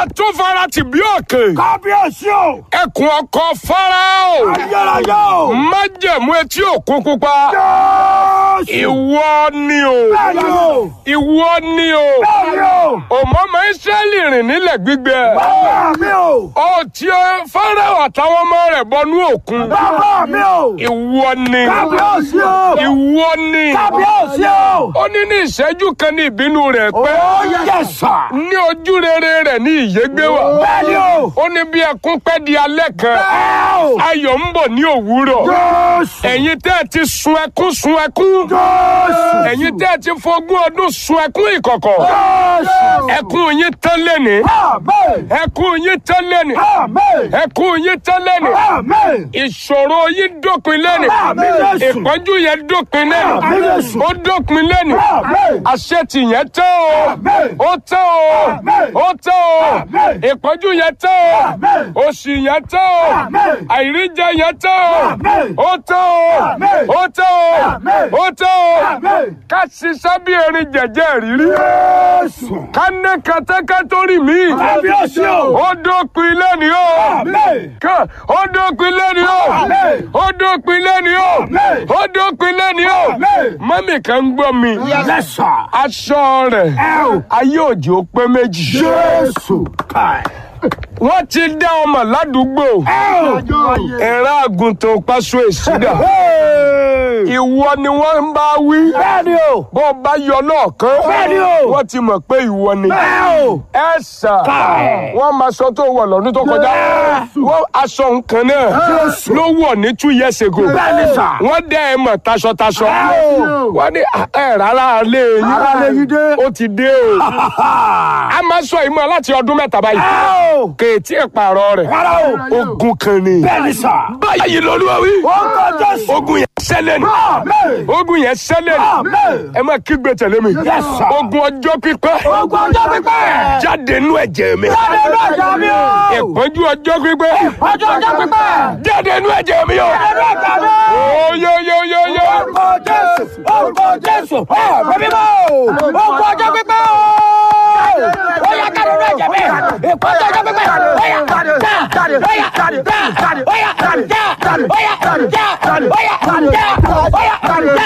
atúfara ti bí òkè kábíyèsí o. ẹkùn ọkọ fáráò ayérayé o. májẹ̀mú etí òkun pupa jésù. ìwọ ni o bẹ́ẹ̀ni o. ìwọ ni o bẹ́ẹ̀ni o. òmọọmọ israẹli rìn nílẹ̀ gbígbẹ bàbá mi o. ó ti fáráò àtàwọn ọmọ rẹ̀ bọnú òkun bàbá mi o. ìwọ ni kábíyèsí o. ìwọ ni kábíyèsí o. ó ní ní ìṣẹ́jú kan ní ìbínú rẹ̀ pé ó yẹ sà. ní ojú rere rẹ̀ ní ìyégbé wà bẹ́ẹ̀ni o. ó ní bí ẹkún pẹ́ di alẹ́ kan bẹ́ẹ̀ o. ayọ̀ ń bọ̀ ní òwúrọ̀ jésù. ẹ̀yin tẹ́ ẹ ti sun ẹkún sun ẹkún jésù. ẹ̀yin tẹ́ ẹ ti fogún ọdún sun ẹkún ìkọ̀kọ̀ jésù. ẹkún yín tán lẹ́ni amen. ẹkún yín tán lẹ́ni amen. ẹkún yín tán lẹ́ni amen. ìṣòro yín dópin lẹ́ni Àmín Jésù. ìpọ́njú yẹn dópin lẹ́ni Àmín Jésù. ó dópin lẹ́ni Àmín. àṣetì yẹn tán o Àmín. ó tán o Àmín. ó tán o Àmín. ìpọ́njú yẹn tán o Àmín. òṣì yẹn tán o Àmín. àìríjẹ yẹn tán o Àmín. ó tán o Àmín. ó tán o Àmín. ó tán o Àmín. ká ṣiṣẹ́ bí erin jẹ̀jẹ̀ rírí jésù. ká ní kẹtẹ́kẹ́ tó rí mi kábíyèsí o. ó dópin lẹ́ni o amen. ká ó dópin lẹ́ni o Àmín. ó dópin lẹ́ni o Àmín. ó dópin lẹ́ni o Àmín. mọ́mì kan ń gbọ́ mi yẹ sà. aṣọ rẹ̀ ẹ o. ayé òjò pé méjì jésù. káì. wọ́n ti dá ọmọ ládùúgbò ẹ o. ẹ̀rọ àgùntàn paṣọ èsúdà ìwọ ni wọ́n ń bá wí bẹ́ẹ̀ni o. bó o bá yọ lọ́ọ̀kan Bẹ́ẹ̀ni o. wọ́n ti mọ̀ pé ìwọ ni bẹ́ẹ̀ o. ẹ sà wọ́n máa sọ tó wọ̀ lọ́dún tó kọjá wọ́n aṣọ nǹkan náà Jésù. ló wọ̀ ní two years ago Bẹ́ẹ̀ni sà. wọ́n dẹ́ ẹ mọ̀ taṣọtaṣọ Bẹ́ẹ̀ o. wọ́n ní ẹ rárá lé yín Ará ilé yín dé. ó ti dé o a máa sọ ìmọ̀ láti ọdún mẹ́ta báyìí ẹ o. kèétí ìpààrọ̀ rẹ̀ rárá o. ogun kan ni bẹ́ẹ̀ni sà. báyìí lọ́lúwa wí ó ń kọ jésù. ogun yẹn ṣẹlẹ̀ ni amen. ogun yẹn ṣẹlẹ̀ ni amen. ẹ máa kígbe tẹ̀lé mi Yes, sir. ogun ọjọ́ pípẹ́ ogun ọjọ́ pípẹ́. jáde nú ẹ̀jẹ̀ mi jáde nínú ẹ̀jẹ̀ mi o. ìpọ́njú ọjọ́ pípẹ́ ọjọ́ ọjọ́ pípẹ́. jáde nú ẹ̀jẹ̀ mi o. jáde nínú ẹ̀jẹ̀ mi. oyoyoyoyo orúkọ jésù orúkọ jésù ọ̀rọ̀ mímọ́ orúkọ ọjọ́ pípẹ́ o. ó yá jáde nínú ẹ̀jẹ̀ mi. ìpọ́njú ọjọ́ pípẹ́. ó yá já ó yá já ó yá já ó yá já ó yá já ó yá já ó yá já ó yá já ó yá já ó yá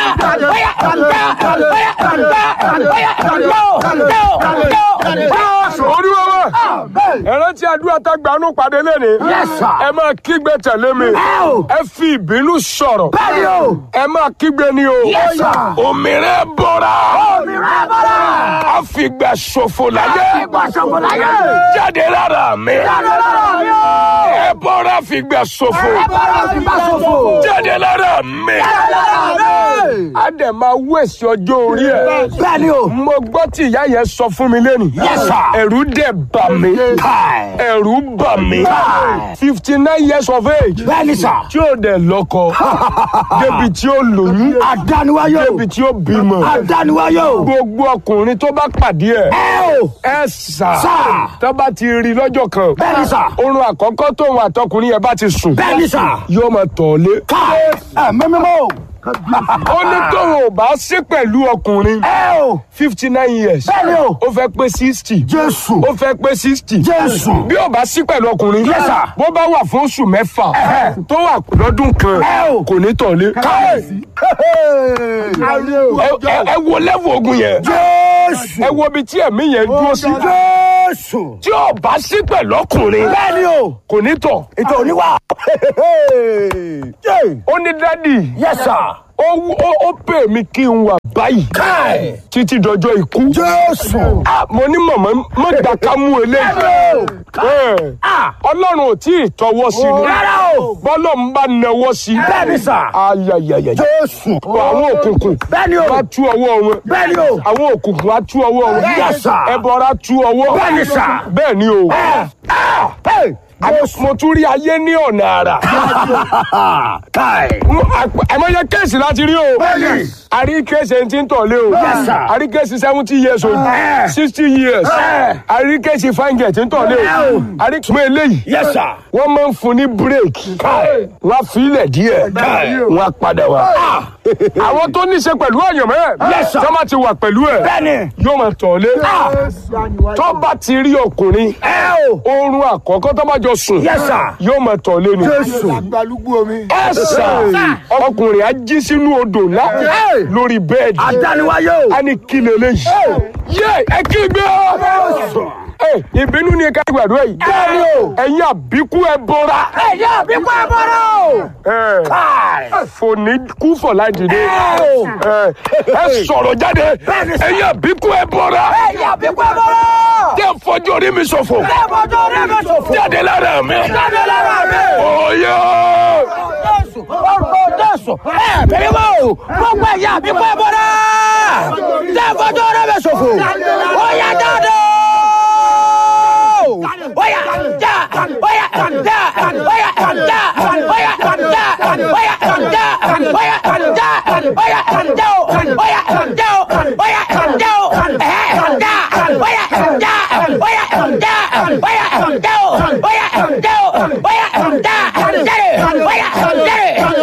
já ó yá já. olúwa wa ẹ̀rọ tí àdúrà tá gbanú pàdé lẹ́ni Yes, sir. ẹ máa kígbe tẹ̀lé mi o. ẹ fi ìbínú sọ̀rọ̀ Bẹ́ẹ̀ni o. ẹ máa kígbe ni o Yes, sir. òmìnira bọ́ra Òmìnira bọ́ra. a fi gbà ṣòfò láyé Ìgbà ṣòfò láyé. jáde lára mi Jáde lára mi o. ẹ bọ́ra fi gbà ṣòfò Ẹ bọ́ra fi gbà ṣòfò. jáde lára mi Jáde lára mi. a dẹ̀ máa wẹ̀sì ọjọ́ orí ẹ̀ Bẹ́ẹ̀ni o. mo gbọ́ tí ìyá yẹn sọ fún mi lẹ́nu Yes, sir. ẹ̀rù dẹ̀ bà mí Káì. ẹ̀rù bà mí Káì. fifty nine years of age Bẹ́ẹ̀ni sà. tí ó dẹ̀ lọ́kọ débi tí ó lóyún Àdániwáyò. débi tí ó bímọ Àdániwáyò. gbogbo ọkùnrin tó bá pàdé ẹ̀ Ẹ o. ẹ sà Sà. tó bá ti rí lọ́jọ́ kan Bẹ́ẹ̀ni sà. oorun àkọ́kọ́ tóun àtọkùnrin yẹn bá ti sùn Bẹ́ẹ̀ni sà. yóò máa tọ̀ ọ́ lé Káì. Ẹ mímímọ́ o. ó ní tóun ò bá sí pẹ̀lú ọkùnrin Ẹ o. fifty nine years Bẹ́ẹ̀ni o. ó fẹ́ pé sixty Jésù. ó fẹ́ pé sixty Jésù. bí ó bá sí pẹ̀lú ọkùnrin Yes, sir. bó bá wà fún oṣù mẹ́fà Ẹ̀hẹ̀. tó wà lọ́dún kan Ẹ o. kò ní tọ̀lé. Káì. ẹ ẹ- ẹ wo lẹ́wọ̀ ogun yẹn Jésù. ẹ wo ibi tí ẹ̀mí yẹn dúró sí. Jésù. tí ó bá sí pẹ̀lú ọkùnrin Bẹ́ẹ̀ni o. kò ní tọ̀. Ètò oníwà. ó ní dádì Yes, sir. ó wú- ó ó pè mí kí n wà báyìí Káì. títí dọjọ́ ikú. Jésù. Ah, mo ní mọ̀mọ́ má gbà ká mú eléyìí. Ẹ̀, Ah. ọlọ́run ò tí ì tọwọ́ sí ni Rárá o. bọ́lọ̀ ń bá nawọ́ sí. Bẹ́ẹ̀ni sà. ayayaya Jésù. àwọn òkùnkùn Bẹ́ẹ̀ni o. wá tú ọwọ́ wọn. Bẹ́ẹ̀ni o. àwọn òkùnkùn wá tú ọwọ́ wọn. Yes, sir. ẹbọra tú ọwọ́. Bẹ́ẹ̀ni, sir. bẹ́ẹ̀ ni o. Ah. Hey. Àmọ́ mo tún rí ayé ní ọ̀nà àrà. Káì. àmọ́yẹ kéèsì láti rí o. Bẹ́ẹ̀ni. a rí kéèsì ẹni tí ń tọ̀lé o. Yes, sir. a rí kéèsì seventy years o. Eh. sixty years. Eh. a rí kéèsì fáńgẹ̀ tí ń tọ̀lé o. Eh. a rí tùmọ̀ eléyìí. Yes, sir. wọ́n máa ń fún ní bírèkì. Káì. wọ́n á fi ilẹ̀ díẹ̀. Káì. wọ́n á padà wá. àwọn tó ní í ṣe pẹ̀lú àyànmọ́ Yes, sir. tó bá ti wà pẹ̀lú ẹ̀ bẹ́ẹ̀ni. yóò máa tọ̀ lé tó bá ti rí ọkùnrin ẹ o. oorun àkọ́kọ́ tó bá jọ sùn Yes, sir. yóò máa tọ̀ lé ni Agbalúgbú omi. ẹ sà ọkùnrin á jí sínú odò ńlá Hey. lórí bẹ́ẹ̀dì adániwáyé o. a ní kí leléyìí yé ẹ kí gbé ọ Ẹ, ìbínú ni ká gbàdúrà yìí Bẹ́ẹ̀ni o. ẹ̀yin àbíkú ẹ bọ́ra ẹ̀yà àbíkú ẹ bọ́rọ̀ o. ẹ káì. fòní kú fọ̀lá dìde Ẹ o. ẹ ẹ sọ̀rọ̀ jáde Bẹ́ẹ̀ni sà. ẹ̀yin àbíkú ẹ bọ́ra ẹ̀yà àbíkú ẹ bọ́rọ̀. tẹ́ fọjú orí mi ṣòfò ẹ bọ́jọ́ rẹ bẹ sọ̀fọ̀. jáde lára mi jáde lára mi. òye Jésù orúkọ Jésù ẹ bẹ̀rẹ̀ mọ́ o gbogbo ẹ̀yà àbíkú ẹ bọ́rọ̀. tẹ bọ́jọ́ rẹ bẹ sọ̀fọ̀. ó yá jáde o. ó yá já ó yá já ó yá já ó yá já ó yá já ó yá já ó yá já ó yá já o ó yá já o ó yá já o ẹ̀ já ó yá já ó yá já ó yá já o ó yá já